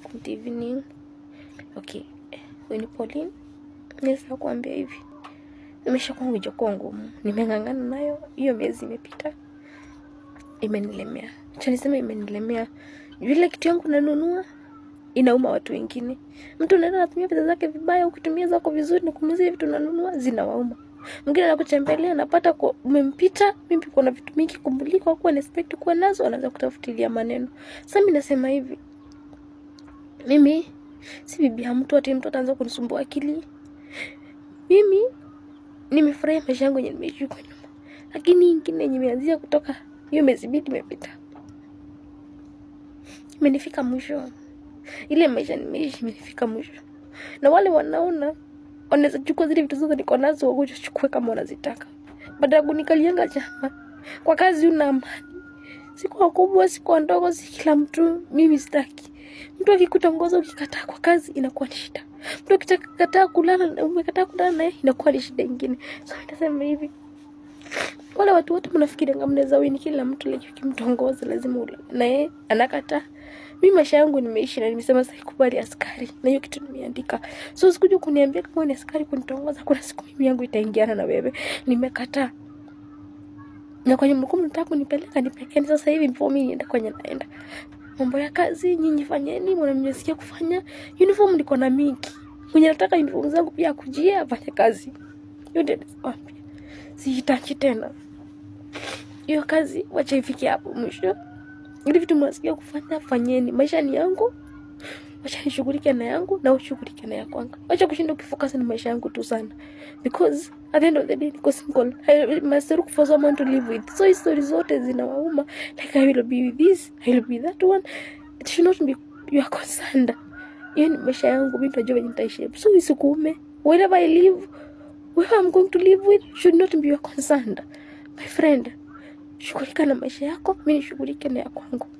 good evening. Okay, huyu ni Pauline. Naweza kuambia hivi, maisha kwangu ijakuwa ngumu, nimeng'ang'ana nayo, hiyo miezi imepita, imenilemea. Acha niseme imenilemea, vile kitu yangu nanunua inauma watu wengine. Mtu unaenda anatumia pesa zake vibaya, ukitumia zako vizuri na kumuzia vitu unanunua zinawauma. Mwingine anakutembelea anapata kwa umempita, mimi kuna vitu mingi kumliko kuwa na expect kuwa nazo, anaanza kutafutilia maneno. Sasa mimi nasema hivi, mimi si bibi ya mtu ati mtu ataanza kunisumbua akili. Mimi nimefurahia maisha yangu yenye nimeishi huko nyuma, lakini ingine yenye imeanzia kutoka hiyo miezi mbili imepita, imenifika mwisho. Ile maisha nimeishi imenifika mwisho, na wale wanaona wanaweza chukua zile vitu zote niko nazo wakuja chukue kama wanazitaka, baada ya kunikalianga chama kwa kazi. Una amani, si kwa kubwa, si kwa ndogo, si kila mtu. Mimi sitaki mtu akikutongoza ukikataa kwa kazi inakuwa ni shida. Mtu akikataa kulala, umekataa kulala naye inakuwa ni shida ingine. So nitasema hivi, wale watu wote mnafikirianga mnaweza wini kila mtu, lakini ukimtongoza lazima ulale naye, anakataa mi maisha yangu nimeishi na nimesema sikubali askari, na hiyo kitu nimeandika. So sikuja kuniambia kama ni askari kunitongoza, kuna siku mimi yangu itaingiana na wewe. Nimekataa na kwenye mlikuwa mnataka kunipeleka nipelekeni sasa hivi, before mimi nienda kwenye naenda. Mambo ya kazi nyinyi fanyeni, mnamnyesikia kufanya uniform, niko na mingi mwenye nataka uniform zangu pia akujia afanye kazi. Hiyo ndio nakwambia, sihitaji tena hiyo kazi, wacha ifike hapo mwisho ili vitu mnasikia kufanya fanyeni. Maisha ni yangu, wacha nishughulike na yangu na ushughulike na ya kwangu. Wacha kushinda ukifocus na maisha yangu tu sana, because at the end of the day niko single. I must look for someone to live with. So history zote zinawauma, like I will be with this, I will be that one. It should not be your concerned. Hiyo ni maisha yangu, mimi najua venye nitaishi. So isikuume wherever I live, whoever I'm going to live with should not be your concerned. My friend, shughulika na maisha yako, mimi nishughulike na ya kwangu.